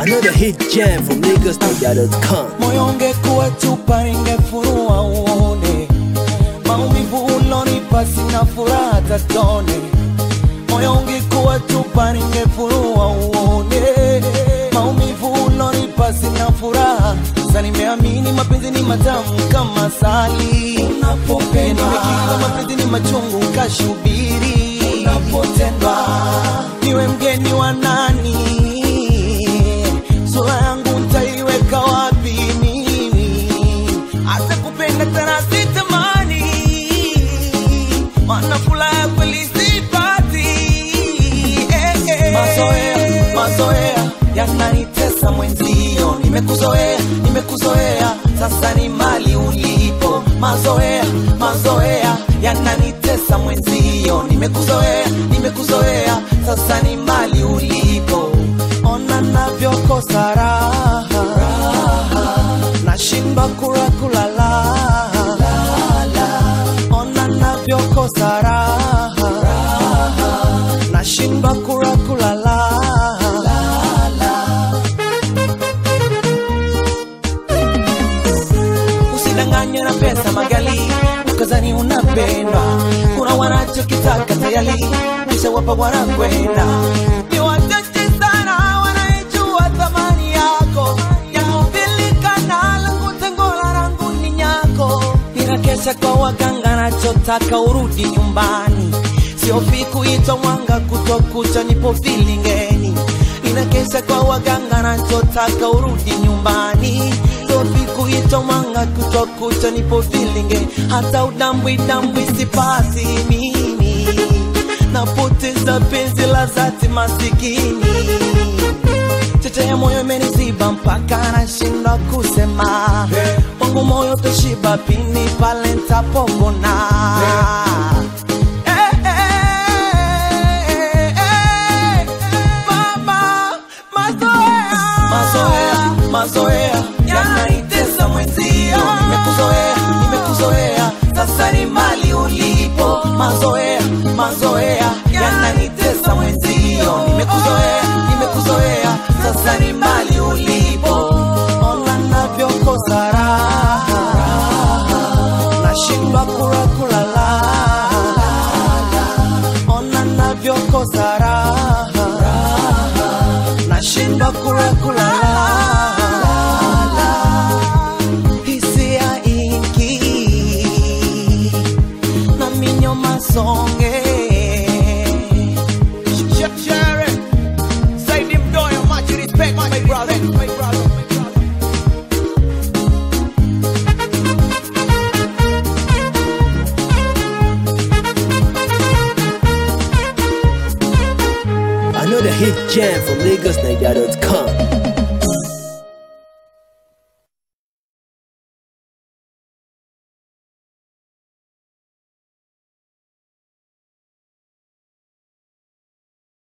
Another hit jam from LagosNigeria.com. moyo ungekuwa chupa ningefurua uone maumivu ulonipa sina furaha tatone moyo ungekuwa chupa ningefurua uone maumivu ulonipa sina furaha sasa nimeamini mapenzi ni matamu kama sali unapopenda nimekiri mapenzi ni machungu kashubiri unapotendwa niwe mgeni wa nani sura yangu ntaiweka wapi mimi hata kupenda tena sitamani mana furaha ya kweli sipati eh, eh. mazoea mazoea yananitesa mwenzio nimekuzoea nimekuzoea sasa ni mali ulipo mazoea mazoea yananitesa mwenzio nimekuzoea nimekuzoea sasa ni mali ulipo ona navyokosa raha nashindwa kula kulala ona navyokosa raha nashindwa kula kulala usidanganywe na pesa magali ukazani unapendwa kuna wanachokitaka tayari kisha wapa wanakwenda ni wachache sana wanaijua thamani yako yakupilikana langu tengola langu ni nyako ninakesha kwa waganga nachotaka urudi nyumbani siofi kuitwa mwanga kutokucha nipo vilingeni inakesha kwa waganga nachotaka urudi nyumbani siofi kuitwa mwanga kutokucha nipo vilinge hata udambwi dambwi sipasi mimi napoteza penzi la zati masikini cheche ya moyo imeniziba mpaka nashindwa kusema wangu moyo toshiba pini pale ntapopona Eh, eh, eh, mama, mazoea. mazoea mazoea yanaitesa mwenzio nimekuzoea nimekuzoea sasa ni mali ulipo mazoea mazoea yananitesa mwenzio nimekuzoea nimekuzoea sasa ni mali ulipo ona navyokosa raha nashindwa kula kulala ona navyokosa raha nashindwa kula kulala hisia ingi na minyo masonge Saidi Mdoyo, much respect, my brother. My brother. Another hit jam from LagosNigeria.com.